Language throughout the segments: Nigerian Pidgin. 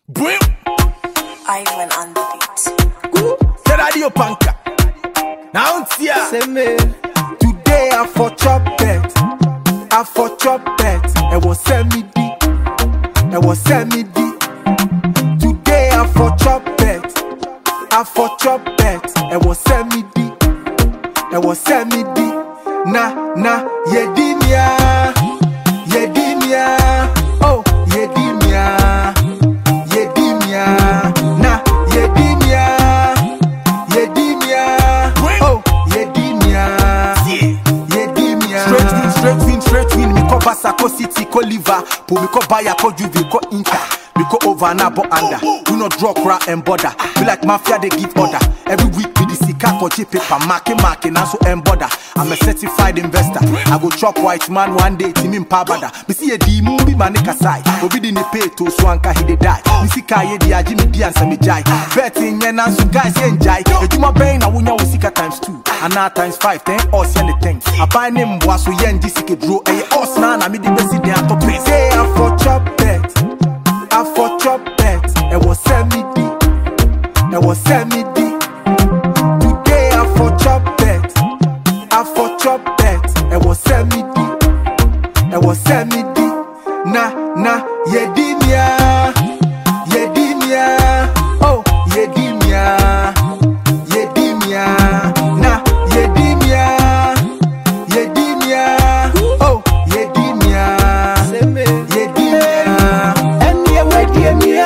Brim. Ivan on the beat. Say radio panka. Now it's here. Say me, today I for chop bet, I for chop bet. It was send me di, it was send me di. Today I for chop bet, I for chop bet. It was send me di, it was send me di. Na na yedimia, yedimia, oh yedimia, yedimia, na yedimia. Yedimia, oh, Yedimia, Yedimia. Straight win, straight win, straight win. Me ko Basako City, ko Liverpool, me ko Bayer, ko Juve, ko Inter. Me ko over na bo under. Do not draw crowd and border. Feel like mafia they give order. Every week me the sika ko cheap paper, marking, marking, and so and border. I'm a certified investor. I go chop white man one day, team in pabada. Me see a D movie man nigga side. Obi di ne pay to so anka he dey die. Me see kaye di aji me di ansa me jai. Betting yen and so guys yen jai. Ejuma bang na wunya wo sika times two. And now times five, ten us yen the thing. I buy name was so yen di sika draw. Eh us na na me di best dey atop pay. Say I for chop bet. I for chop bet. It was send me di. It was send me di. Today I for chop bet. I for chop bet. It was send me di. It was send me di. Na na yedimia. Yedimia. Oh yedimia. Yedimia. Na yedimia. Yedimia. Oh yedimia. Yedimia. ɛneɛ wadie mia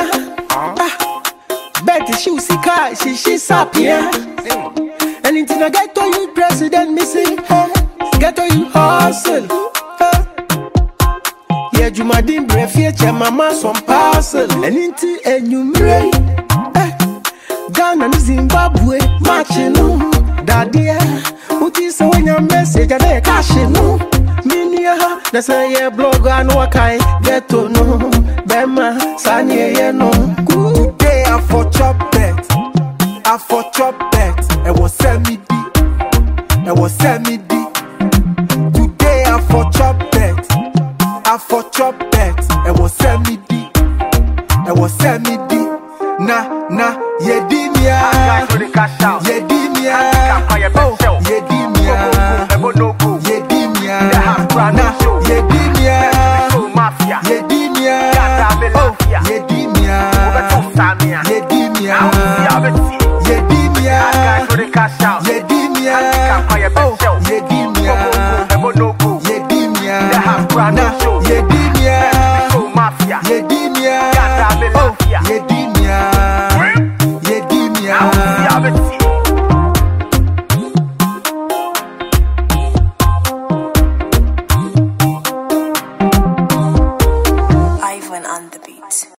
bet hyew sika a hyehye sapea ɛne nti na gɛtɔ you president me se gɛtɔ you hustle yɛ adwumaden berɛ fie kyɛ mama som parcel ɛne nti anwummerɛ yi, eh, ghana ne zimbabwe makye no dadeɛ woti sɛ woanya message a na yɛ kahye no menua ha na sɛ yɛ blog a na wakae gɛto no bɛma saa neɛyɛ no Kuu. Today I for chop bet. I for chop bet. It was send me di. It was send me di. Today I for chop bet. I for chop bet. It was send me di. It was send me di. Na na yedimia. Yedimia. Oh yedimia. Yedimia. Na yedimia. Yedimia. Oh yedimia. Yedimia. Yedimia. Yedimia. Oh, Yedimia. Yedimia. Na Yedimia. Yedimia. Oh, Yedimia. Yedimia.